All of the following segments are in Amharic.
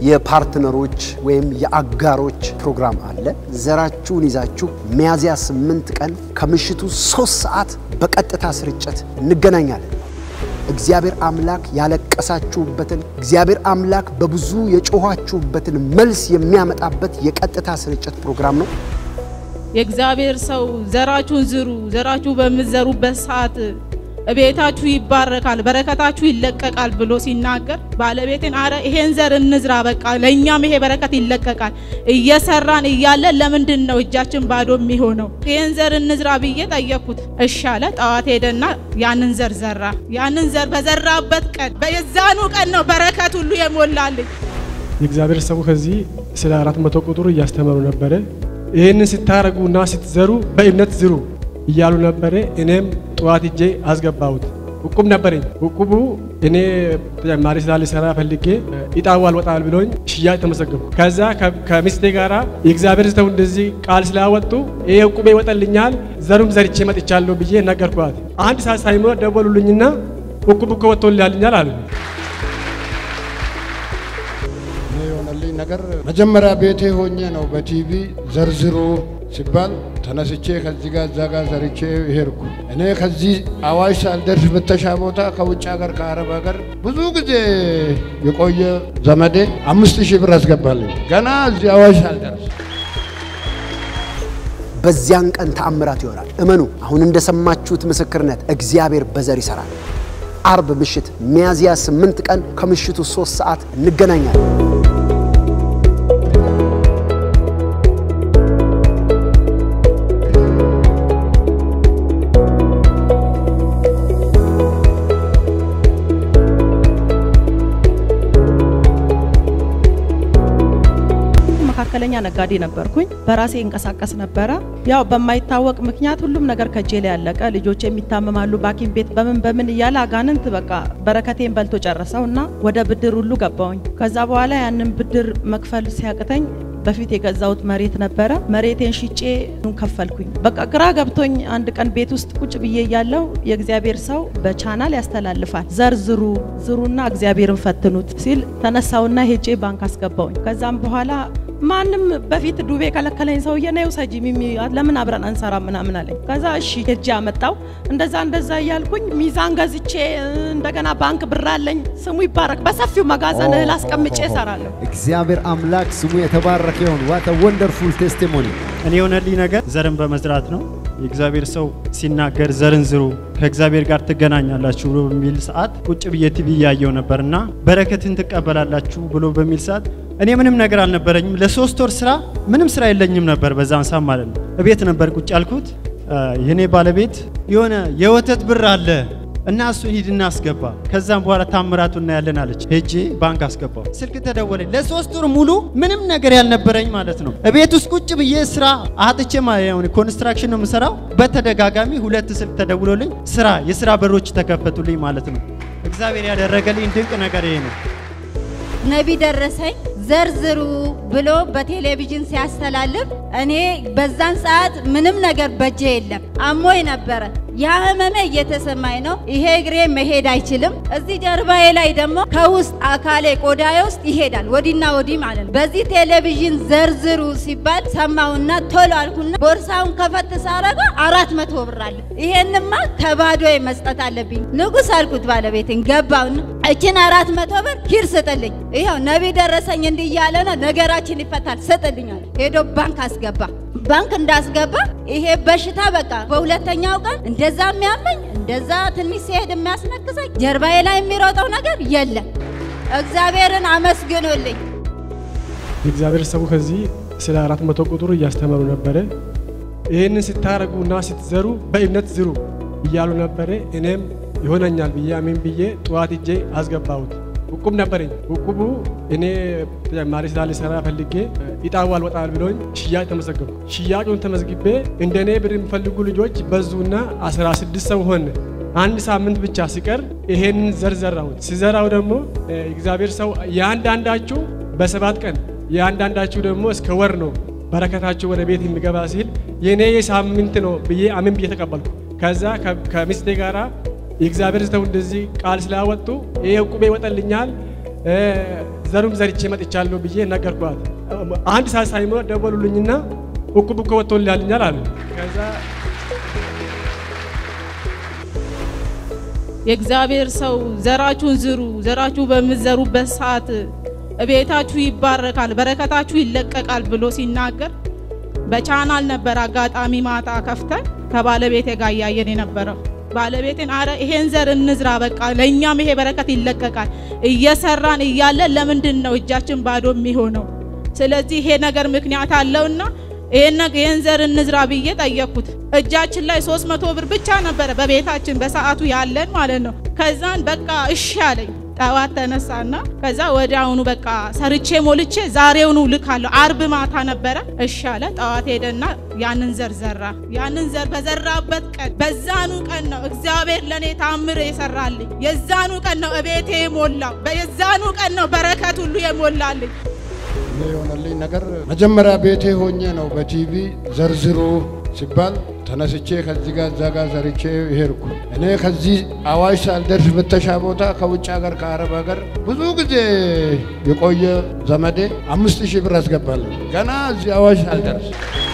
የፓርትነሮች ወይም የአጋሮች ፕሮግራም አለ። ዘራችሁን ይዛችሁ ሚያዝያ ስምንት ቀን ከምሽቱ ሶስት ሰዓት በቀጥታ ስርጭት እንገናኛለን። እግዚአብሔር አምላክ ያለቀሳችሁበትን እግዚአብሔር አምላክ በብዙ የጮኋችሁበትን መልስ የሚያመጣበት የቀጥታ ስርጭት ፕሮግራም ነው። የእግዚአብሔር ሰው ዘራችሁን ዝሩ፣ ዘራችሁ በምትዘሩበት ሰዓት ቤታችሁ ይባረካል፣ በረከታችሁ ይለቀቃል ብሎ ሲናገር ባለቤቴን አረ ይሄን ዘር እንዝራ፣ በቃ ለእኛም ይሄ በረከት ይለቀቃል። እየሰራን እያለ ለምንድን ነው እጃችን ባዶ የሚሆነው? ይሄን ዘር እንዝራ ብዬ ጠየቅኩት። እሺ አለ። ጠዋት ሄደና ያንን ዘር ዘራ። ያንን ዘር በዘራበት ቀን በየዛኑ ቀን ነው በረከት ሁሉ የሞላልኝ። የእግዚአብሔር ሰው ከዚህ ስለ አራት መቶ ቁጥር እያስተማሩ ነበረ። ይህንን ስታረጉና ስትዘሩ በእምነት ዝሩ እያሉ ነበረ። እኔም ጠዋት እጄ አስገባሁት። እቁብ ነበረኝ። እቁቡ እኔ ተጨማሪ ስራ ልሰራ ፈልጌ ኢጣው አልወጣል ብሎኝ ሽያጭ ተመዘገብኩ። ከዛ ከሚስቴ ጋራ የእግዚአብሔር ሰው እንደዚህ ቃል ስላወጡ ይሄ እቁቤ ይወጣልኛል ዘሩም ዘርቼ መጥቻለሁ ብዬ ነገርኳት። አንድ ሰዓት ሳይሞላ ደወሉልኝና እቁብ እኮ ወጥቶልኛል አሉ። የሆነልኝ ነገር መጀመሪያ ቤቴ ሆኜ ነው በቲቪ ዘርዝሮ ሲባል ተነስቼ ከዚህ ጋር እዛ ጋር ዘርቼ ሄድኩ። እኔ ከዚህ አዋሽ ሳልደርስ ፍተሻ ቦታ ከውጭ ሀገር ከአረብ ሀገር ብዙ ጊዜ የቆየ ዘመዴ አምስት ሺህ ብር አስገባልኝ ገና እዚህ አዋሽ ሳልደርስ። በዚያን ቀን ተአምራት ይሆናል። እመኑ። አሁን እንደሰማችሁት ምስክርነት እግዚአብሔር በዘር ይሰራል። አርብ ምሽት ሚያዝያ ስምንት ቀን ከምሽቱ ሶስት ሰዓት እንገናኛለን። መካከለኛ ነጋዴ ነበርኩኝ። በራሴ እንቀሳቀስ ነበረ። ያው በማይታወቅ ምክንያት ሁሉም ነገር ከጄ ላይ ያለቀ፣ ልጆች የሚታመማሉ፣ በሐኪም ቤት በምን በምን እያለ አጋንንት በቃ በረከቴን በልቶ ጨረሰው እና ወደ ብድር ሁሉ ገባውኝ። ከዛ በኋላ ያንን ብድር መክፈል ሲያቅተኝ በፊት የገዛሁት መሬት ነበረ። መሬቴን ሽጬ ከፈልኩኝ። በቃ ግራ ገብቶኝ አንድ ቀን ቤት ውስጥ ቁጭ ብዬ እያለው የእግዚአብሔር ሰው በቻናል ያስተላልፋል። ዘር ዝሩ ዝሩና እግዚአብሔርን ፈትኑት ሲል ተነሳውና ሄጄ ባንክ አስገባውኝ። ከዛም በኋላ ማንም በፊት ዱቤ ከለከለኝ ሰውዬ ነው ውሰጂ ሚሚ ለምን አብረን አንሰራ ምናምን አለኝ። ከዛ እሺ ሄጄ አመጣው። እንደዛ እንደዛ እያልኩኝ ሚዛን ገዝቼ እንደገና ባንክ ብር አለኝ። ስሙ ይባረክ። በሰፊው መጋዘን እህል አስቀምጬ እሰራለሁ። እግዚአብሔር አምላክ ስሙ የተባረከ ይሁን። ዋት ወንደርፉል ቴስቲሞኒ። እኔ የሆነልኝ ነገር ዘርን በመዝራት ነው። የእግዚአብሔር ሰው ሲናገር ዘርን ዝሩ ከእግዚአብሔር ጋር ትገናኛላችሁ ብሎ በሚል ሰዓት ቁጭ ብዬ ቲቪ እያየው ነበርና በረከትን ትቀበላላችሁ ብሎ በሚል ሰዓት እኔ ምንም ነገር አልነበረኝም። ለሶስት ወር ስራ ምንም ስራ የለኝም ነበር በዛን ሰዓት ማለት ነው። እቤት ነበር ቁጭ ያልኩት። የኔ ባለቤት የሆነ የወተት ብር አለ እና እሱን ሂድና አስገባ፣ ከዛም በኋላ ታምራቱ እናያለን አለች። ሄጄ ባንክ አስገባው። ስልክ ተደወለኝ። ለሶስት ወር ሙሉ ምንም ነገር ያልነበረኝ ማለት ነው። እቤት ውስጥ ቁጭ ብዬ ስራ አጥቼ ኮንስትራክሽን ነው የምሰራው። በተደጋጋሚ ሁለት ስልክ ተደውሎልኝ ስራ የስራ በሮች ተከፈቱልኝ ማለት ነው። እግዚአብሔር ያደረገልኝ ድንቅ ነገር ይሄ ነው። ነቢ ደረሰኝ ዘርዝሩ ብሎ በቴሌቪዥን ሲያስተላልፍ እኔ በዛን ሰዓት ምንም ነገር በጄ የለም፣ አሞኝ ነበረ። ያ ህመሜ እየተሰማኝ ነው። ይሄ እግሬ መሄድ አይችልም። እዚህ ጀርባዬ ላይ ደግሞ ከውስጥ አካሌ ቆዳዬ ውስጥ ይሄዳል፣ ወዲና ወዲህ ማለት ነው። በዚህ ቴሌቪዥን ዘርዝሩ ሲባል ሰማሁና ቶሎ አልኩና ቦርሳውን ከፈት ሳረጋ አራት መቶ ብር አለ። ይሄንማ ከባዶ መስጠት አለብኝ። ንጉሥ አልኩት ባለቤትን ገባውና እችን አራት መቶ ብር ሂድ ስጥልኝ፣ ይኸው ነቢ ደረሰኝ እንዲህ እያለ ነው ነገራችን ይፈታል፣ ስጥልኛል። ሄዶ ባንክ አስገባ። ባንክ እንዳስገባ ይሄ በሽታ በቃ በሁለተኛው ቀን እንደዛ የሚያመኝ እንደዛ ትንሽ ሲሄድ የሚያስነክሰኝ ጀርባዬ ላይ የሚሮጠው ነገር የለም። እግዚአብሔርን አመስግኑልኝ። የእግዚአብሔር ሰው ከዚህ ስለ አራት መቶ ቁጥር እያስተማሩ ነበረ። ይህንን ስታረጉና ስትዘሩ በእምነት ዝሩ እያሉ ነበረ። እኔም ይሆነኛል ብዬ አሜን ብዬ ጠዋት እጄ አስገባሁት። እቁብ ነበረኝ። እቁቡ እኔ ተጨማሪ ስራ ልሰራ ፈልጌ ኢጣው አልወጣል ብሎኝ ሽያጭ ተመዘገብኩ። ሽያጩን ተመዝግቤ እንደ እኔ ብር የሚፈልጉ ልጆች በዙና 16 ሰው ሆነ። አንድ ሳምንት ብቻ ሲቀር ይሄንን ዘር ዘራሁት። ሲዘራው ደግሞ እግዚአብሔር ሰው የአንዳንዳችሁ በሰባት ቀን የአንዳንዳችሁ ደግሞ እስከ ወር ነው በረከታችሁ ወደ ቤት የሚገባ ሲል የእኔ የሳምንት ነው ብዬ አምን ብዬ ተቀበልኩ። ከዛ ከሚስቴ ጋራ የእግዚአብሔር ሰው እንደዚህ ቃል ስላወጡ ይሄ ዕቁቤ ይወጣልኛል ዘሩም ዘርቼ መጥቻለሁ ብዬ ነገርኳት። አንድ ሰዓት ሳይሞላ ደወሉልኝና እቁብ እኮ ወጥቶልኛል አሉ። ከዛ የእግዚአብሔር ሰው ዘራችሁን ዝሩ፣ ዘራችሁ በምትዘሩበት ሰዓት ቤታችሁ ይባረካል፣ በረከታችሁ ይለቀቃል ብሎ ሲናገር በቻናል ነበር አጋጣሚ ማታ ከፍተን ከባለቤቴ ጋር እያየን የነበረው። ባለቤቴን አረ ይሄን ዘር እንዝራ፣ በቃ ለእኛም ይሄ በረከት ይለቀቃል። እየሰራን እያለን ለምንድን ነው እጃችን ባዶ የሚሆነው? ስለዚህ ይሄ ነገር ምክንያት አለውና ይሄን ነገ ይሄን ዘር እንዝራ ብዬ ጠየቅኩት። እጃችን ላይ 300 ብር ብቻ ነበረ በቤታችን በሰዓቱ ያለን ማለት ነው። ከዛን በቃ እሺ አለኝ። ጠዋት ተነሳና ከዛ ወዲያውኑ በቃ ሰርቼ ሞልቼ ዛሬውኑ ልካለሁ። አርብ ማታ ነበረ። እሺ አለ። ጠዋት ሄደና ያንን ዘር ዘራ። ያንን ዘር በዘራበት ቀን በዛኑ ቀን ነው እግዚአብሔር ለኔ ታምር የሰራልኝ። የዛኑ ቀን ነው እቤቴ የሞላው። የዛኑ ቀን ነው በረከት ሁሉ የሞላልኝ። እኔ የሆነልኝ ነገር መጀመሪያ ቤቴ ሆኜ ነው በቲቪ ዘርዝሮ ሲባል ተነስቼ ከዚህ ጋር እዛ ጋር ዘርቼ ሄድኩ። እኔ ከዚህ አዋሽ ሳልደርስ ፍተሻ ቦታ ከውጭ ሀገር ከአረብ ሀገር ብዙ ጊዜ የቆየ ዘመዴ አምስት ሺህ ብር አስገባለሁ ገና እዚህ አዋሽ ሳልደርስ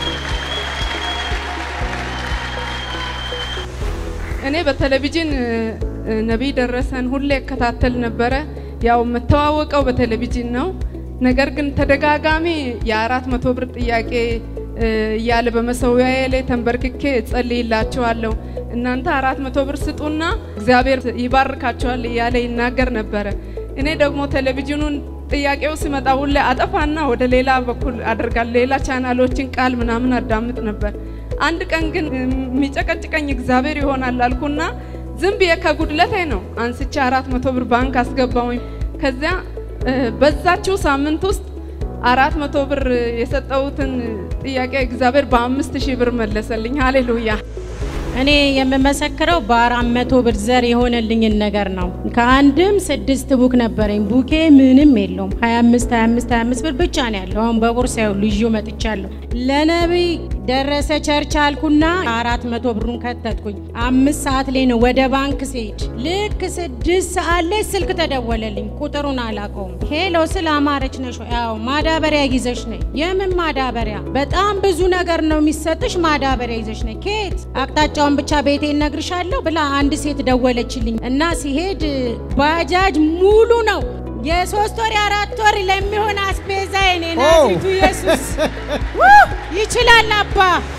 እኔ በቴሌቪዥን እ፣ ነቢይ ደረሰን ሁሌ እከታተል ነበረ። ያው የምተዋወቀው በቴሌቪዥን ነው። ነገር ግን ተደጋጋሚ የአራት መቶ ብር ጥያቄ እ፣ እያለ በመሰዊያዬ ላይ ተንበርክኬ እጸልይላችኋለሁ እናንተ አራት መቶ ብር ስጡና እግዚአብሔር ይባርካችኋል እያለ ይናገር ነበረ። እኔ ደግሞ ቴሌቪዥኑን ጥያቄው ሲመጣ ሁሌ አጠፋና ወደ ሌላ በኩል አደርጋለሁ። ሌላ ቻናሎችን ቃል ምናምን አዳምጥ ነበር። አንድ ቀን ግን የሚጨቀጭቀኝ እግዚአብሔር ይሆናል አልኩና ዝም ብዬ ከጉድለቴ ነው አንስቼ አራት መቶ ብር ባንክ አስገባውኝ። ከዚያ እ፣ በዛችው ሳምንት ውስጥ አራት መቶ ብር የሰጠሁትን ጥያቄ እግዚአብሔር በአምስት ሺህ ብር መለሰልኝ። ሃሌሉያ። እኔ የምመሰክረው በአራት መቶ ብር ዘር የሆነልኝን ነገር ነው። ከአንድም ስድስት ቡክ ነበረኝ። ቡኬ ምንም የለውም። 25 25 25 ብር ብቻ ነው ያለው። አሁን በቦርሳ ያሉ ይዤ መጥቻለሁ። ለነቢይ ደረሰ ቸርች አልኩና አራት መቶ ብሩን ከተትኩኝ። አምስት ሰዓት ላይ ነው ወደ ባንክ ስሄድ፣ ልክ ስድስት ሰዓት ላይ ስልክ ተደወለልኝ። ቁጥሩን አላውቀውም። ሄሎ ስለ አማረች ነሽ ወይ? አዎ ማዳበሪያ ይዘሽ ነይ። የምን ማዳበሪያ? በጣም ብዙ ነገር ነው የሚሰጥሽ። ማዳበሪያ ይዘሽ ነይ። ኬት አቅጣጫውን ብቻ ቤቴ እነግርሻለሁ ብላ አንድ ሴት ደወለችልኝ እና ሲሄድ ባጃጅ ሙሉ ነው የሶስት ወር የአራት ወር ለሚሆን አስቤዛ የኔ ናዝሬቱ ኢየሱስ ውይ! ይችላል አባ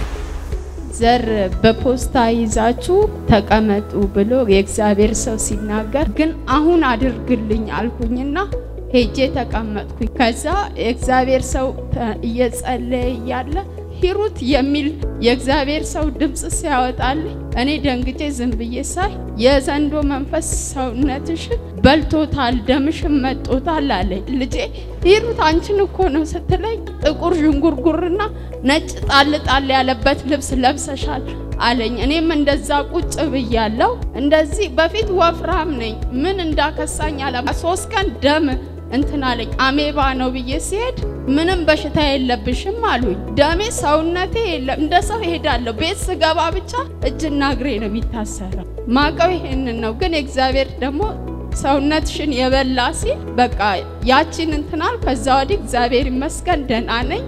ዘር በፖስታ ይዛችሁ ተቀመጡ ብሎ የእግዚአብሔር ሰው ሲናገር ግን አሁን አድርግልኝ አልኩኝና ሄጄ ተቀመጥኩኝ። ከዛ የእግዚአብሔር ሰው ተ- እየጸለየ እያለ ሂሩት የሚል የእግዚአብሔር ሰው ድምፅ ሲያወጣልኝ እኔ ደንግጬ ዝም ብዬ ሳይ የዘንዶ መንፈስ ሰውነትሽን በልቶታል፣ ደምሽን መጦታል አለኝ። ልጄ ሂሩት አንቺን እኮ ነው ስትለኝ ጥቁር ዥንጉርጉርና ነጭ ጣል ጣል ያለበት ልብስ ለብሰሻል አለኝ። እኔም እንደዛ ቁጭ ብያለሁ። እንደዚህ በፊት ወፍራም ነኝ። ምን እንዳከሳኝ አላ ሶስት ቀን ደም እንትን አለኝ። አሜባ ነው ብዬ ሲሄድ ምንም በሽታ የለብሽም አሉኝ። ደሜ ሰውነቴ የለም። እንደ ሰው እሄዳለሁ። ቤት ስገባ ብቻ እጅና እግሬ ነው የሚታሰረው። ማቀው ይሄንን ነው። ግን እግዚአብሔር ደግሞ ሰውነትሽን የበላ ሲል በቃ ያቺን እንትናል። ከዛ ወዲህ እግዚአብሔር ይመስገን ደህና ነኝ።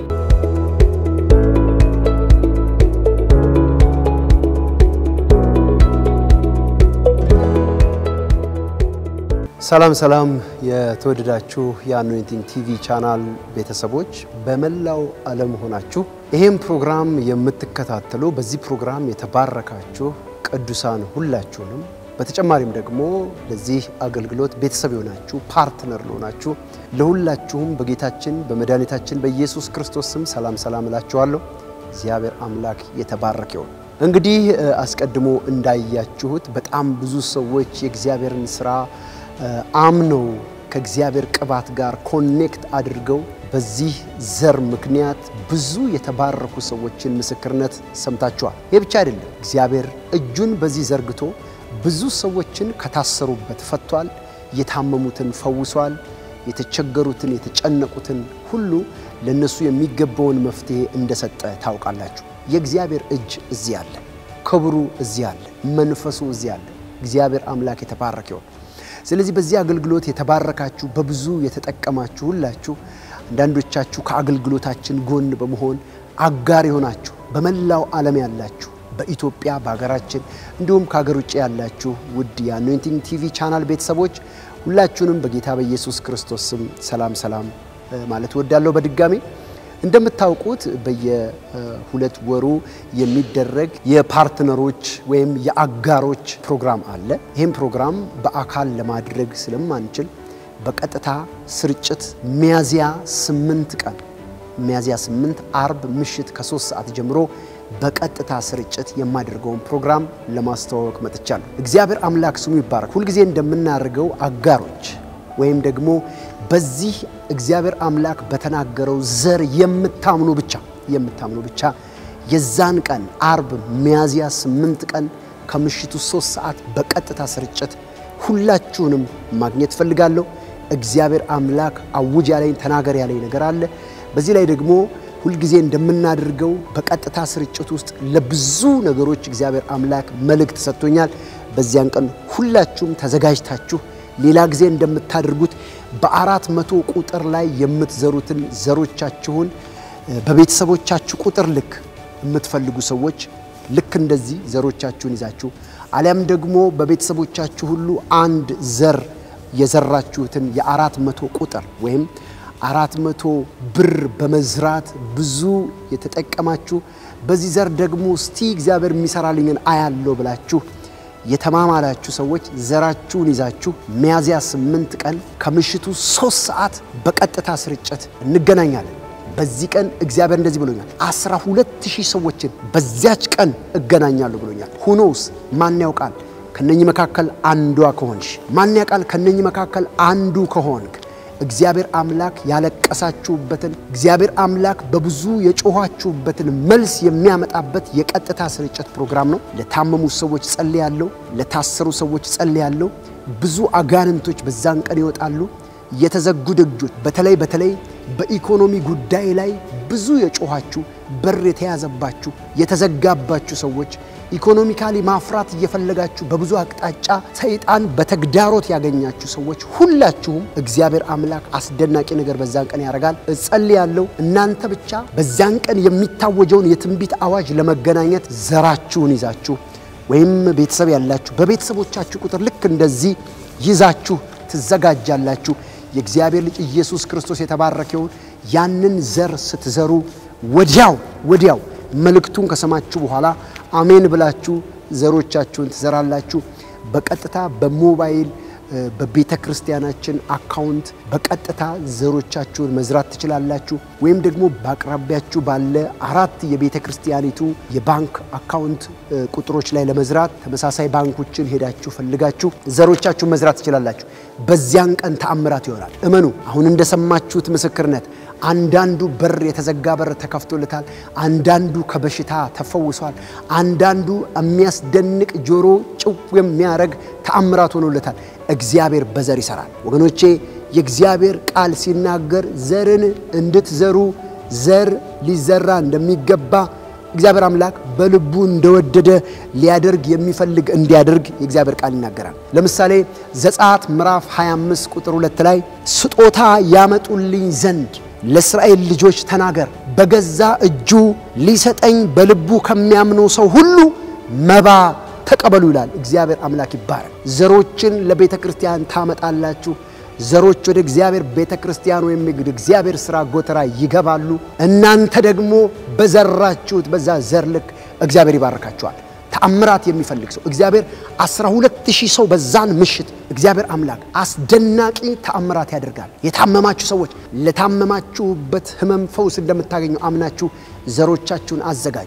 ሰላም ሰላም የተወደዳችሁ የአኖይንቲንግ ቲቪ ቻናል ቤተሰቦች በመላው ዓለም ሆናችሁ ይህም ፕሮግራም የምትከታተሉ በዚህ ፕሮግራም የተባረካችሁ ቅዱሳን ሁላችሁንም በተጨማሪም ደግሞ ለዚህ አገልግሎት ቤተሰብ የሆናችሁ ፓርትነር ለሆናችሁ ለሁላችሁም በጌታችን በመድኃኒታችን በኢየሱስ ክርስቶስ ስም ሰላም ሰላም እላችኋለሁ። እግዚአብሔር አምላክ የተባረከ ይሁን። እንግዲህ እ፣ አስቀድሞ እንዳያችሁት በጣም ብዙ ሰዎች የእግዚአብሔርን ስራ እ፣ አምነው ከእግዚአብሔር ቅባት ጋር ኮኔክት አድርገው በዚህ ዘር ምክንያት ብዙ የተባረኩ ሰዎችን ምስክርነት ሰምታችኋል። ይህ ብቻ አይደለም። እግዚአብሔር እጁን በዚህ ዘርግቶ ብዙ ሰዎችን ከታሰሩበት ፈቷል። የታመሙትን ፈውሷል። የተቸገሩትን የተጨነቁትን ሁሉ ለነሱ የሚገባውን መፍትሄ እንደሰጠ ታውቃላችሁ። የእግዚአብሔር እጅ እዚህ አለ። ክብሩ እዚህ አለ። መንፈሱ እዚህ አለ። እግዚአብሔር አምላክ የተባረከ ይሁን። ስለዚህ በዚህ አገልግሎት የተባረካችሁ በብዙ የተጠቀማችሁ ሁላችሁ አንዳንዶቻችሁ ከአገልግሎታችን ጎን በመሆን አጋር የሆናችሁ በመላው ዓለም ያላችሁ በኢትዮጵያ በሀገራችን እንዲሁም ከሀገር ውጭ ያላችሁ ውድ የአኖይንቲንግ ቲቪ ቻናል ቤተሰቦች ሁላችሁንም በጌታ በኢየሱስ ክርስቶስ ስም ሰላም ሰላም ማለት እወዳለሁ። በድጋሚ እንደምታውቁት በየሁለት ወሩ የሚደረግ የፓርትነሮች ወይም የአጋሮች ፕሮግራም አለ። ይህም ፕሮግራም በአካል ለማድረግ ስለማንችል በቀጥታ ስርጭት ሚያዝያ ስምንት ቀን ሚያዝያ ስምንት አርብ ምሽት ከሶስት ሰዓት ጀምሮ በቀጥታ ስርጭት የማደርገውን ፕሮግራም ለማስተዋወቅ መጥቻለሁ። እግዚአብሔር አምላክ ስሙ ይባረክ። ሁልጊዜ እንደምናደርገው አጋሮች ወይም ደግሞ በዚህ እግዚአብሔር አምላክ በተናገረው ዘር የምታምኑ ብቻ የምታምኑ ብቻ የዛን ቀን አርብ ሚያዝያ ስምንት ቀን ከምሽቱ ሶስት ሰዓት በቀጥታ ስርጭት ሁላችሁንም ማግኘት ፈልጋለሁ። እግዚአብሔር አምላክ አውጅ ያለኝ ተናገር ያለኝ ነገር አለ። በዚህ ላይ ደግሞ ሁልጊዜ እንደምናደርገው በቀጥታ ስርጭት ውስጥ ለብዙ ነገሮች እግዚአብሔር አምላክ መልእክት ሰጥቶኛል። በዚያን ቀን ሁላችሁም ተዘጋጅታችሁ ሌላ ጊዜ እንደምታደርጉት በአራት መቶ ቁጥር ላይ የምትዘሩትን ዘሮቻችሁን በቤተሰቦቻችሁ ቁጥር ልክ የምትፈልጉ ሰዎች ልክ እንደዚህ ዘሮቻችሁን ይዛችሁ አሊያም ደግሞ በቤተሰቦቻችሁ ሁሉ አንድ ዘር የዘራችሁትን የአራት መቶ ቁጥር ወይም አራት መቶ ብር በመዝራት ብዙ የተጠቀማችሁ በዚህ ዘር ደግሞ እስቲ እግዚአብሔር የሚሰራልኝን አያለው ብላችሁ የተማማላችሁ ሰዎች ዘራችሁን ይዛችሁ ሚያዝያ ስምንት ቀን ከምሽቱ ሶስት ሰዓት በቀጥታ ስርጭት እንገናኛለን። በዚህ ቀን እግዚአብሔር እንደዚህ ብሎኛል፣ አስራ ሁለት ሺህ ሰዎችን በዚያች ቀን እገናኛለሁ ብሎኛል። ሁኖስ ማን ያውቃል? ከነኚህ መካከል አንዷ ከሆንሽ ማን ያውቃል? ከነኚህ መካከል አንዱ ከሆንክ እግዚአብሔር አምላክ ያለቀሳችሁበትን እግዚአብሔር አምላክ በብዙ የጮኋችሁበትን መልስ የሚያመጣበት የቀጥታ ስርጭት ፕሮግራም ነው። ለታመሙ ሰዎች ጸልያለሁ። ለታሰሩ ሰዎች ጸልያለሁ። ብዙ አጋንንቶች በዛን ቀን ይወጣሉ። የተዘጉ ደጆች በተለይ በተለይ በኢኮኖሚ ጉዳይ ላይ ብዙ የጮኋችሁ በር የተያዘባችሁ የተዘጋባችሁ ሰዎች ኢኮኖሚካሊ ማፍራት እየፈለጋችሁ በብዙ አቅጣጫ ሰይጣን በተግዳሮት ያገኛችሁ ሰዎች ሁላችሁም እግዚአብሔር አምላክ አስደናቂ ነገር በዛን ቀን ያደርጋል። እጸልያለሁ። እናንተ ብቻ በዛን ቀን የሚታወጀውን የትንቢት አዋጅ ለመገናኘት ዘራችሁን ይዛችሁ ወይም ቤተሰብ ያላችሁ በቤተሰቦቻችሁ ቁጥር ልክ እንደዚህ ይዛችሁ ትዘጋጃላችሁ። የእግዚአብሔር ልጅ ኢየሱስ ክርስቶስ የተባረከውን ያንን ዘር ስትዘሩ ወዲያው ወዲያው መልእክቱን ከሰማችሁ በኋላ አሜን ብላችሁ ዘሮቻችሁን ትዘራላችሁ። በቀጥታ በሞባይል በቤተ ክርስቲያናችን አካውንት በቀጥታ ዘሮቻችሁን መዝራት ትችላላችሁ። ወይም ደግሞ በአቅራቢያችሁ ባለ አራት የቤተ ክርስቲያኒቱ የባንክ አካውንት ቁጥሮች ላይ ለመዝራት ተመሳሳይ ባንኮችን ሄዳችሁ ፈልጋችሁ ዘሮቻችሁን መዝራት ትችላላችሁ። በዚያን ቀን ተአምራት ይሆናል። እመኑ። አሁን እንደሰማችሁት ምስክርነት አንዳንዱ በር የተዘጋ በር ተከፍቶለታል። አንዳንዱ ከበሽታ ተፈውሷል። አንዳንዱ የሚያስደንቅ ጆሮ ጭው የሚያደርግ ተአምራት ሆኖለታል። እግዚአብሔር በዘር ይሰራል። ወገኖቼ የእግዚአብሔር ቃል ሲናገር ዘርን እንድትዘሩ ዘር ሊዘራ እንደሚገባ እግዚአብሔር አምላክ በልቡ እንደወደደ ሊያደርግ የሚፈልግ እንዲያደርግ የእግዚአብሔር ቃል ይናገራል። ለምሳሌ ዘጸአት ምዕራፍ 25 ቁጥር 2 ላይ ስጦታ ያመጡልኝ ዘንድ ለእስራኤል ልጆች ተናገር፣ በገዛ እጁ ሊሰጠኝ በልቡ ከሚያምነው ሰው ሁሉ መባ ተቀበሉ ይላል። እግዚአብሔር አምላክ ይባረክ። ዘሮችን ለቤተ ክርስቲያን ታመጣላችሁ። ዘሮች ወደ እግዚአብሔር ቤተ ክርስቲያን ወይም ወደ እግዚአብሔር ሥራ ጎተራ ይገባሉ። እናንተ ደግሞ በዘራችሁት በዛ ዘር ልክ እግዚአብሔር ይባርካችኋል። ተአምራት የሚፈልግ ሰው እግዚአብሔር አስራ ሁለት ሺህ ሰው በዛን ምሽት እግዚአብሔር አምላክ አስደናቂ ተአምራት ያደርጋል። የታመማችሁ ሰዎች ለታመማችሁበት ሕመም ፈውስ እንደምታገኙ አምናችሁ ዘሮቻችሁን አዘጋጁ።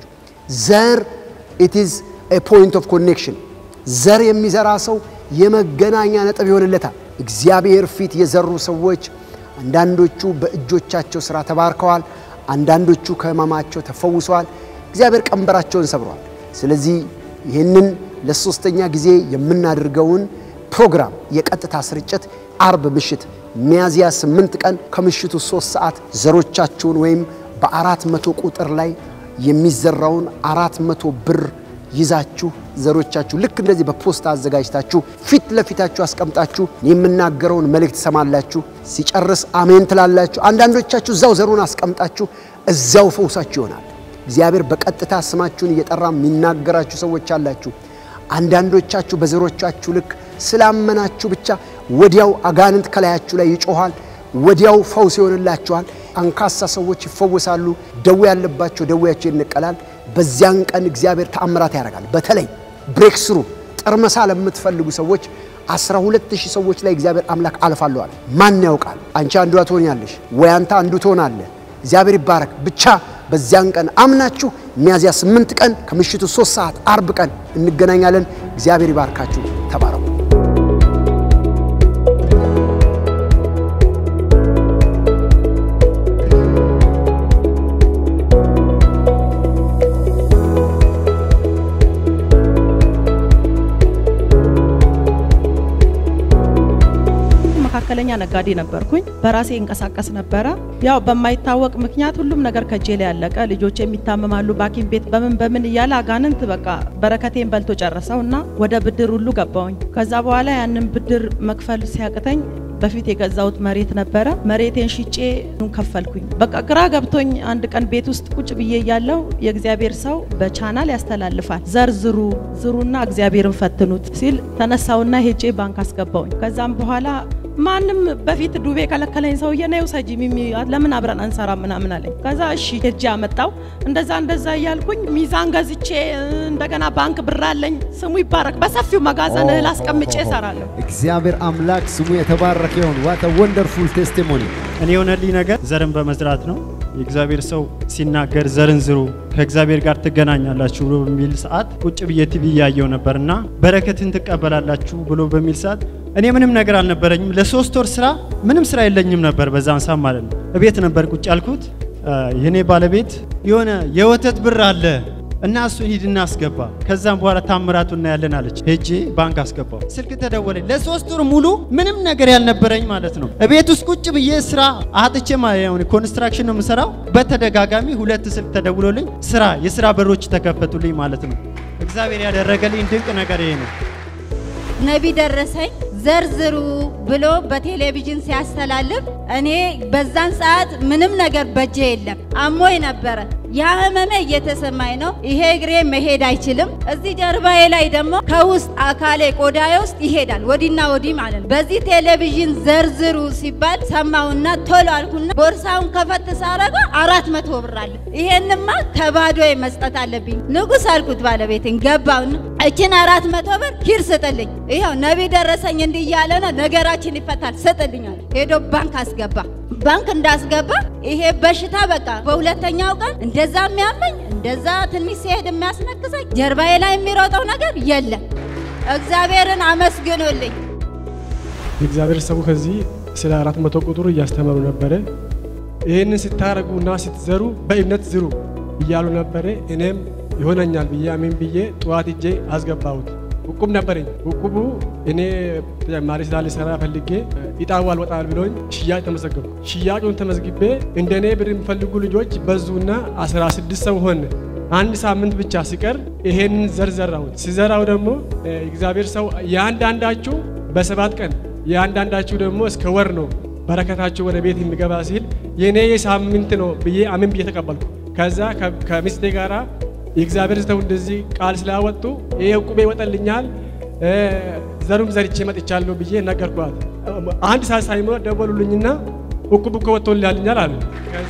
ዘር ኢት ኢዝ ኤ ፖይንት ኦፍ ኮኔክሽን። ዘር የሚዘራ ሰው የመገናኛ ነጥብ ይሆንለታል። እግዚአብሔር ፊት የዘሩ ሰዎች አንዳንዶቹ በእጆቻቸው ሥራ ተባርከዋል። አንዳንዶቹ ከሕመማቸው ተፈውሰዋል። እግዚአብሔር ቀንበራቸውን ሰብረዋል። ስለዚህ ይህንን ለሶስተኛ ጊዜ የምናደርገውን ፕሮግራም የቀጥታ ስርጭት አርብ ምሽት ሚያዝያ ስምንት ቀን ከምሽቱ ሶስት ሰዓት ዘሮቻችሁን ወይም በአራት መቶ ቁጥር ላይ የሚዘራውን አራት መቶ ብር ይዛችሁ ዘሮቻችሁ ልክ እንደዚህ በፖስታ አዘጋጅታችሁ ፊት ለፊታችሁ አስቀምጣችሁ የምናገረውን መልእክት ትሰማላችሁ። ሲጨርስ አሜን ትላላችሁ። አንዳንዶቻችሁ እዛው ዘሩን አስቀምጣችሁ እዛው ፈውሳችሁ ይሆናል። እግዚአብሔር በቀጥታ ስማችሁን እየጠራ የሚናገራችሁ ሰዎች አላችሁ። አንዳንዶቻችሁ በዘሮቻችሁ ልክ ስላመናችሁ ብቻ ወዲያው አጋንንት ከላያችሁ ላይ ይጮኋል። ወዲያው ፈውስ ይሆንላችኋል። አንካሳ ሰዎች ይፈወሳሉ። ደዌ ያለባቸው ደዌያቸው ይነቀላል። በዚያን ቀን እግዚአብሔር ተአምራት ያደርጋል። በተለይ ብሬክ ስሩ ጠርመሳ ለምትፈልጉ ሰዎች አስራ ሁለት ሺህ ሰዎች ላይ እግዚአብሔር አምላክ አልፋለዋል። ማን ያውቃል? አንቺ አንዷ ትሆኛለሽ ወይ አንተ አንዱ ትሆናለህ። እግዚአብሔር ይባረክ። ብቻ በዚያን ቀን አምናችሁ ሚያዝያ ስምንት ቀን ከምሽቱ ሶስት ሰዓት አርብ ቀን እንገናኛለን። እግዚአብሔር ይባርካችሁ። ተባረኩ። መካከለኛ ነጋዴ ነበርኩኝ። በራሴ እንቀሳቀስ ነበረ። ያው በማይታወቅ ምክንያት ሁሉም ነገር ከጄ ላይ ያለቀ። ልጆች የሚታመማሉ በሐኪም ቤት በምን በምን እያለ አጋንንት በቃ በረከቴን በልቶ ጨረሰው እና ወደ ብድር ሁሉ ገባውኝ። ከዛ በኋላ ያንን ብድር መክፈል ሲያቅተኝ በፊት የገዛሁት መሬት ነበረ። መሬቴን ሽጬ ከፈልኩኝ። በቃ ግራ ገብቶኝ አንድ ቀን ቤት ውስጥ ቁጭ ብዬ እያለሁ የእግዚአብሔር ሰው በቻናል ያስተላልፋል። ዘር ዝሩ ዝሩና እግዚአብሔርን ፈትኑት ሲል ተነሳውና ሄጄ ባንክ አስገባውኝ። ከዛም በኋላ ማንም በፊት ዱቤ ከለከለኝ ሰውዬ ነው ውሰጂ ሚሚ ለምን አብረን አንሰራ ምናምን አለኝ። ከዛ እሺ ሄጄ አመጣው። እንደዛ እንደዛ እያልኩኝ ሚዛን ገዝቼ እንደገና ባንክ ብር አለኝ። ስሙ ይባረክ። በሰፊው መጋዘን እህል አስቀምጬ እሰራለሁ። እግዚአብሔር አምላክ ስሙ የተባረከ ይሁን። ዋት ወንደርፉል ቴስቲሞኒ። እኔ የሆነልኝ ነገር ዘርን በመዝራት ነው። የእግዚአብሔር ሰው ሲናገር ዘርን ዝሩ ከእግዚአብሔር ጋር ትገናኛላችሁ ብሎ በሚል ሰዓት ቁጭ ብዬ ቲቪ እያየው ነበርና በረከትን ትቀበላላችሁ ብሎ በሚል ሰዓት እኔ ምንም ነገር አልነበረኝም። ለሶስት ወር ስራ ምንም ስራ የለኝም ነበር በዛን ሰዓት ማለት ነው። እቤት ነበር ቁጭ ያልኩት። የኔ ባለቤት የሆነ የወተት ብር አለ እና እሱን ሂድና አስገባ፣ ከዛም በኋላ ታምራቱ እናያለን አለች። ሄጄ ባንክ አስገባው። ስልክ ተደወለኝ። ለሶስት ወር ሙሉ ምንም ነገር ያልነበረኝ ማለት ነው። እቤት ውስጥ ቁጭ ብዬ ስራ አጥቼ ኮንስትራክሽን ነው የምሰራው። በተደጋጋሚ ሁለት ስልክ ተደውሎልኝ ስራ የስራ በሮች ተከፈቱልኝ ማለት ነው። እግዚአብሔር ያደረገልኝ ድንቅ ነገር ይሄ ነው። ነቢ ደረሰኝ ዘርዝሩ ብሎ በቴሌቪዥን ሲያስተላልፍ እኔ በዛን ሰዓት ምንም ነገር በጄ የለም፣ አሞኝ ነበረ። ያ ህመሜ እየተሰማኝ ነው። ይሄ እግሬ መሄድ አይችልም። እዚህ ጀርባዬ ላይ ደግሞ ከውስጥ አካሌ ቆዳዬ ውስጥ ይሄዳል፣ ወዲና ወዲህ ማለት ነው። በዚህ ቴሌቪዥን ዘርዝሩ ሲባል ሰማውና ቶሎ አልኩና ቦርሳውን ከፈት ሳረጋ አራት መቶ ብር አለ። ይሄንማ ከባዶ መስጠት አለብኝ። ንጉስ አልኩት ባለቤትን ገባውና እችን አራት መቶ ብር ሂድ ስጥልኝ፣ ይኸው ነቢ ደረሰኝ እንዲህ እያለ ነው ነገራችን ይፈታል፣ ስጥልኛል። ሄዶ ባንክ አስገባ። ባንክ እንዳስገባ ይሄ በሽታ በቃ በሁለተኛው ቀን እንደዛ የሚያመኝ እንደዛ ትንሽ ሲሄድ የሚያስነክሰኝ ጀርባዬ ላይ የሚሮጠው ነገር የለም። እግዚአብሔርን አመስግኑልኝ። የእግዚአብሔር ሰው ከዚህ ስለ አራት መቶ ቁጥር እያስተማሩ ነበረ። ይህንን ስታረጉና ስትዘሩ በእምነት ዝሩ እያሉ ነበረ። እኔም ይሆነኛል ብዬ አሜን ብዬ ጠዋት እጄ አስገባሁት። ውቁብ ነበረኝ። ውቁቡ እኔ ተጨማሪ ስራ ልሰራ ፈልጌ ኢጣው አልወጣል ብሎኝ ሽያጭ ተመዘገብኩ። ሽያጩን ተመዝግቤ እንደ እኔ ብር የሚፈልጉ ልጆች በዙና 16 ሰው ሆነ። አንድ ሳምንት ብቻ ሲቀር ይሄንን ዘር ዘራሁት። ሲዘራው ደግሞ እግዚአብሔር ሰው የአንዳንዳችሁ በሰባት ቀን የአንዳንዳችሁ ደግሞ እስከ ወር ነው በረከታችሁ ወደ ቤት የሚገባ ሲል የእኔ የሳምንት ነው ብዬ አሜን ብዬ ተቀበልኩ። ከዛ ከሚስቴ ጋራ የእግዚአብሔር ሰው እንደዚህ ቃል ስላወጡ ይሄ ዕቁቤ ይወጣልኛል ዘሩም ዘርቼ መጥቻለሁ ብዬ ነገርኳት። አንድ ሰዓት ሳይሞላ ደወሉልኝና ዕቁብ እኮ ወጥቶልኛል አሉ። ከዛ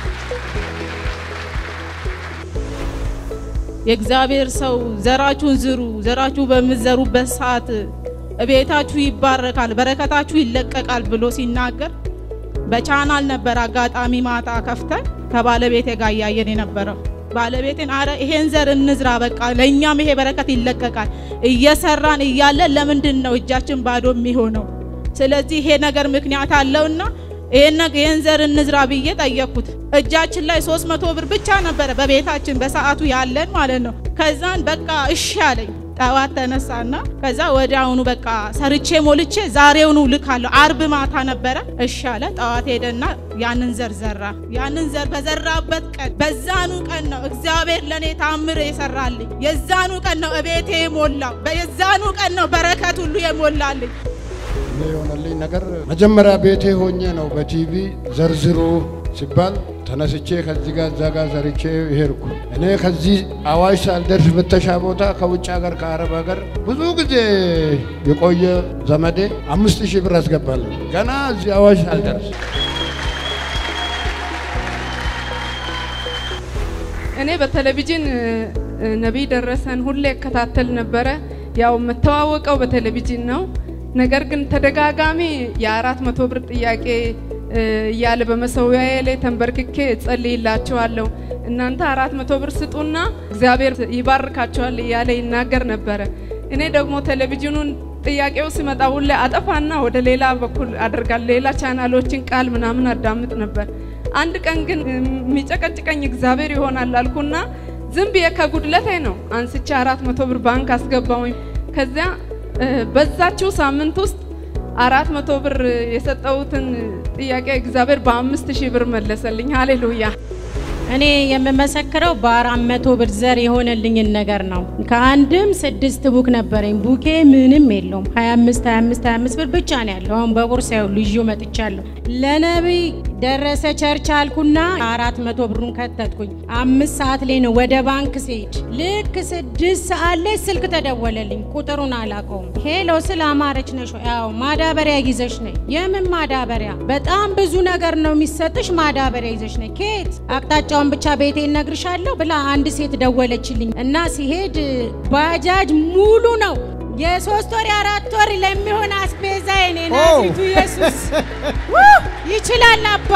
የእግዚአብሔር ሰው ዘራችሁን ዝሩ፣ ዘራችሁ በምትዘሩበት ሰዓት ቤታችሁ ይባረካል፣ በረከታችሁ ይለቀቃል ብሎ ሲናገር በቻናል ነበር አጋጣሚ ማታ ከፍተን ከባለቤቴ ጋር እያየን የነበረው ባለቤቴን አረ ይሄን ዘር እንዝራ፣ በቃ ለእኛም ይሄ በረከት ይለቀቃል። እየሰራን እያለን ለምንድን ነው እጃችን ባዶ የሚሆነው? ስለዚህ ይሄ ነገር ምክንያት አለውና ይሄን ዘር እንዝራ ብዬ ጠየቅኩት። እጃችን ላይ ሶስት መቶ ብር ብቻ ነበረ በቤታችን በሰዓቱ ያለን ማለት ነው። ከዛን በቃ እሺ አለኝ። ጠዋት ተነሳና ከዛ ወዲያውኑ በቃ ሰርቼ ሞልቼ ዛሬውኑ ልካለሁ። አርብ ማታ ነበረ። እሺ አለ። ጠዋት ሄደና ያንን ዘር ዘራ። ያንን ዘር በዘራበት ቀን በዛኑ ቀን ነው እግዚአብሔር ለእኔ ታምር የሰራልኝ። የዛኑ ቀን ነው እቤቴ የሞላው። የዛኑ ቀን ነው በረከት ሁሉ የሞላልኝ። እኔ የሆነልኝ ነገር መጀመሪያ ቤቴ ሆኜ ነው በቲቪ ዘርዝሩ ሲባል ተነስቼ ከዚህ ጋር እዛ ጋር ዘርቼ ሄድኩ። እኔ ከዚህ አዋሽ ሳልደርስ ፍተሻ ቦታ ከውጭ ሀገር ከአረብ ሀገር ብዙ ጊዜ የቆየ ዘመዴ አምስት ሺህ ብር አስገባለሁ ገና እዚህ አዋሽ ሳልደርስ እኔ በቴሌቪዥን እ፣ ነቢይ ደረሰን ሁሌ እከታተል ነበረ። ያው የምተዋወቀው በቴሌቪዥን ነው። ነገር ግን ተደጋጋሚ የአራት መቶ ብር ጥያቄ እ፣ እያለ በመሰዊያዬ ላይ ተንበርክኬ እጸልይላችኋለሁ እናንተ አራት መቶ ብር ስጡና እግዚአብሔር ይባርካችኋል እያለ ይናገር ነበረ። እኔ ደግሞ ቴሌቪዥኑን ጥያቄው ሲመጣ ሁሌ አጠፋና ወደ ሌላ በኩል አደርጋለሁ። ሌላ ቻናሎችን ቃል ምናምን አዳምጥ ነበር። አንድ ቀን ግን የሚጨቀጭቀኝ እግዚአብሔር ይሆናል አልኩና ዝም ብዬ ከጉድለቴ ነው አንስቼ አራት መቶ ብር ባንክ አስገባውኝ። ከዚያ እ፣ በዛችው ሳምንት ውስጥ አራት መቶ ብር የሰጠሁትን ጥያቄ እግዚአብሔር በአምስት ሺህ ብር መለሰልኝ። ሃሌሉያ። እኔ የምመሰክረው በአራት መቶ ብር ዘር የሆነልኝን ነገር ነው። ከአንድም ስድስት ቡክ ነበረኝ። ቡኬ ምንም የለውም። 25 25 25 ብር ብቻ ነው ያለው። አሁን በቦርሳ ያው ልዩ መጥቻለሁ። ለነቢይ ደረሰ ቸርች አልኩና አራት መቶ ብሩን ከተትኩኝ። አምስት ሰዓት ላይ ነው ወደ ባንክ ሲሄድ ልክ ስድስት ሰዓት ላይ ስልክ ተደወለልኝ። ቁጥሩን አላውቀውም። ሄሎ ስለ አማረች ነሽ ወይ? አዎ ማዳበሪያ ይዘሽ ነይ። የምን ማዳበሪያ? በጣም ብዙ ነገር ነው የሚሰጥሽ። ማዳበሪያ ይዘሽ ነይ። ኬት አቅጣጫውን ብቻ ቤቴ እነግርሻለሁ ብላ አንድ ሴት ደወለችልኝ እና ሲሄድ ባጃጅ ሙሉ ነው የሶስት ወር የአራት ወር ለሚሆን አስቤዛ የኔ ናዝሬቱ ኢየሱስ ውይ! ይችላል አባ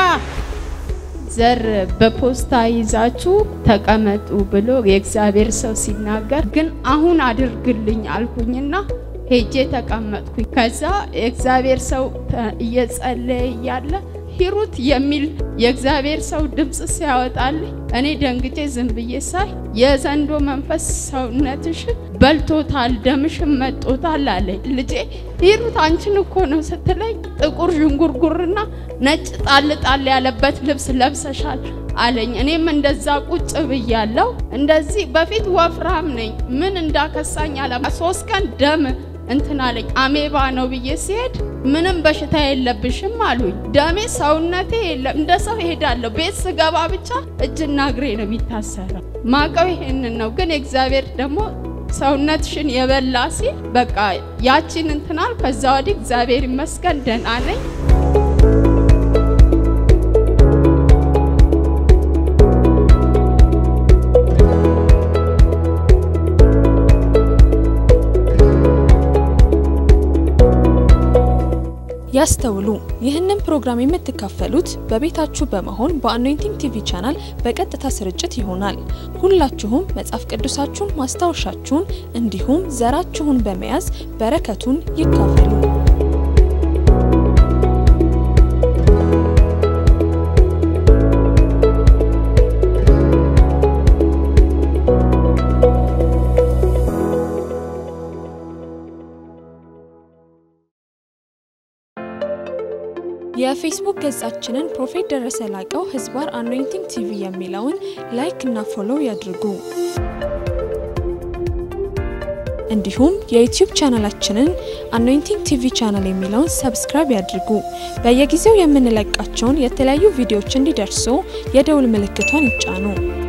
ዘር በፖስታ ይዛችሁ ተቀመጡ ብሎ የእግዚአብሔር ሰው ሲናገር ግን አሁን አድርግልኝ አልኩኝና ሄጄ ተቀመጥኩኝ። ከዛ የእግዚአብሔር ሰው ተ- እየጸለየ እያለ ሂሩት የሚል የእግዚአብሔር ሰው ድምፅ ሲያወጣልኝ እኔ ደንግጬ ዝም ብዬ ሳይ የዘንዶ መንፈስ ሰውነትሽን በልቶታል፣ ደምሽን መጦታል አለኝ። ልጄ ሂሩት አንቺን እኮ ነው ስትለኝ ጥቁር ዥንጉርጉርና ነጭ ጣል ጣል ያለበት ልብስ ለብሰሻል አለኝ። እኔም እንደዛ ቁጭ ብያለሁ። እንደዚህ በፊት ወፍራም ነኝ። ምን እንዳከሳኝ አለ። ሶስት ቀን ደም እንትን አለኝ። አሜባ ነው ብዬ ሲሄድ ምንም በሽታ የለብሽም አሉኝ። ደሜ ሰውነቴ የለም። እንደ ሰው እሄዳለሁ። ቤት ስገባ ብቻ እጅና እግሬ ነው የሚታሰረው። ማቀው ይሄንን ነው። ግን እግዚአብሔር ደግሞ ሰውነትሽን የበላ ሲል በቃ ያቺን እንትናል። ከዛ ወዲህ እግዚአብሔር ይመስገን ደህና ነኝ። ያስተውሉ። ይህንን ፕሮግራም የምትካፈሉት በቤታችሁ በመሆን በአኖይንቲንግ ቲቪ ቻናል በቀጥታ ስርጭት ይሆናል። ሁላችሁም መጽሐፍ ቅዱሳችሁን፣ ማስታወሻችሁን እንዲሁም ዘራችሁን በመያዝ በረከቱን ይካፈሉ። የፌስቡክ ገጻችንን ፕሮፌት ደረሰ ላቀው ህዝባር አኖይንቲንግ ቲቪ የሚለውን ላይክ እና ፎሎው ያድርጉ። እንዲሁም የዩቲዩብ ቻናላችንን አኖይንቲንግ ቲቪ ቻናል የሚለውን ሰብስክራይብ ያድርጉ። በየጊዜው የምንለቃቸውን የተለያዩ ቪዲዮዎች እንዲደርሱ የደውል ምልክቷን ይጫኑ።